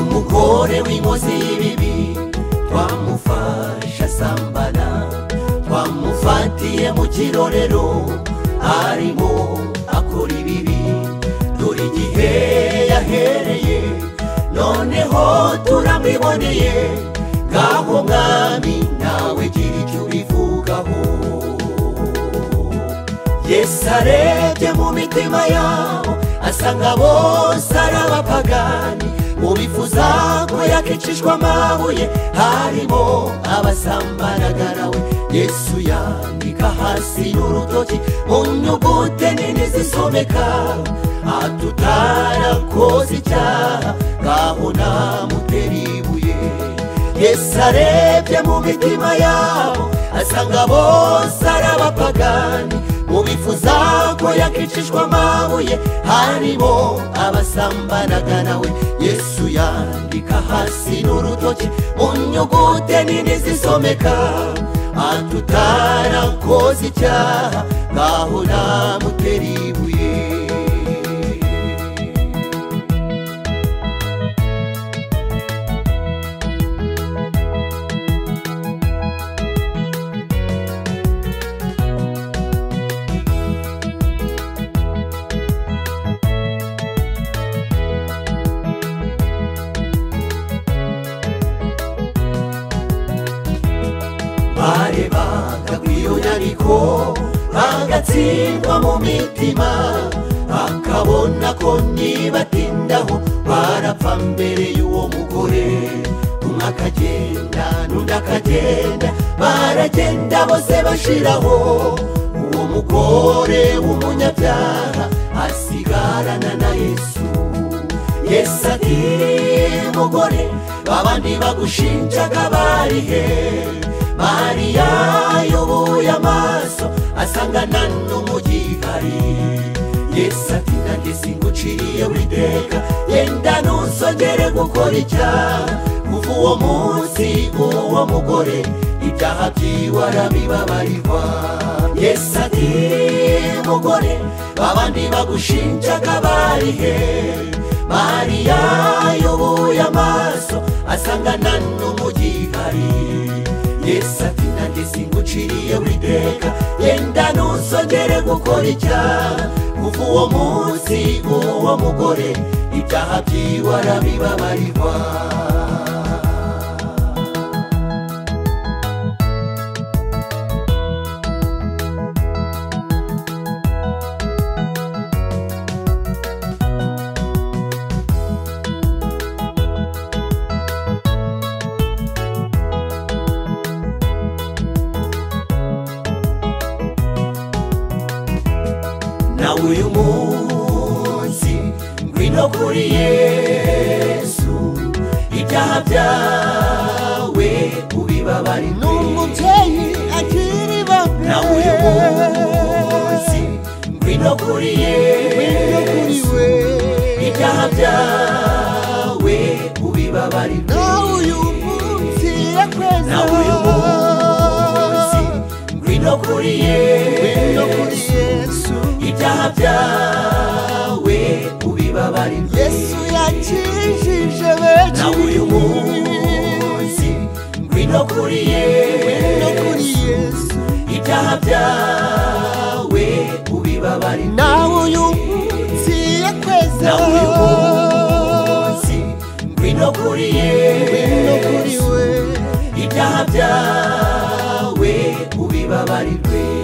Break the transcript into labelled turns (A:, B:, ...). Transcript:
A: umugore w'inkozi y'ibibi twamufashe asambana twamufatiye mu kirorero arimo akora ibibi dore igihe yahereye noneho turamwiboneye ngaho mwami nawe gira icyo ubivugaho yesu arebye mu mitima yabo asanga bose ari abapagani mu bifuza ko yakicishwa amabuye harimo abasambanaga nawe yesu yandika hasi n'urutoki mu nyugute nini zisomeka atutarakoze icyaha ngaho namutera ibuye yesu arebye mu mitima yabo asanga bose ari abapagani ubifuza ko yakicishwa amabuye harimo abasambanaga nawe yesu yandika hasi n'urutoki mu nyugute nini zisomeka atutarakoze icyaha ngaho namutera ibuye barebaga ku iyo nyandiko bagatsindwa mu mitima akabona ko nibatindaho barapfa mbere y'uwo mugore umwe akagenda n'undi akagenda baragenda bose bashiraho uwo mugore w'umunyabyaha asigarana na yesu yesu ati mugore babandi bagushinjaga bari he mariya yoboye amaso asangana n'umugihari yesu ati nanjye singuciriye witeka yenda ntusongere gukora icyaha kuva uwo munsi uwo mugore ibyaha byiwe arabibabarirwa yesu ati mugore babandi bagushinjaga bari he mariya yoboye amaso asangana n'umugihari yesu ati nanjye singuciriye witeka yenda ntusongere gukora icyaha kuva uwo munsi uwo mugore ibyaha byiwe arabibabarirwa na uyu munsi ngwino kuri yesu ibyaha byawe ubibabari
B: umubyeyi akiri bato
A: na uyu munsi ngwino kuri yesu
B: we
A: ibyaha byawe ubibabari
B: na uyu munsi yakweza
A: na uyu munsi ngwino kuri
B: no kuri
A: yesu
B: yesu
A: ibyaha byawe ubibabari
B: yesu yakijije benshi
A: na uyu munsi ngwino kuri
B: no kuri
A: yesu
B: yesu
A: ibyaha byawe ubibabari
B: na uyu munsi yakweza
A: na uyu munsi ngwino kuri
B: no kuri
A: yesu
B: we
A: ibyaha byawe ubibabari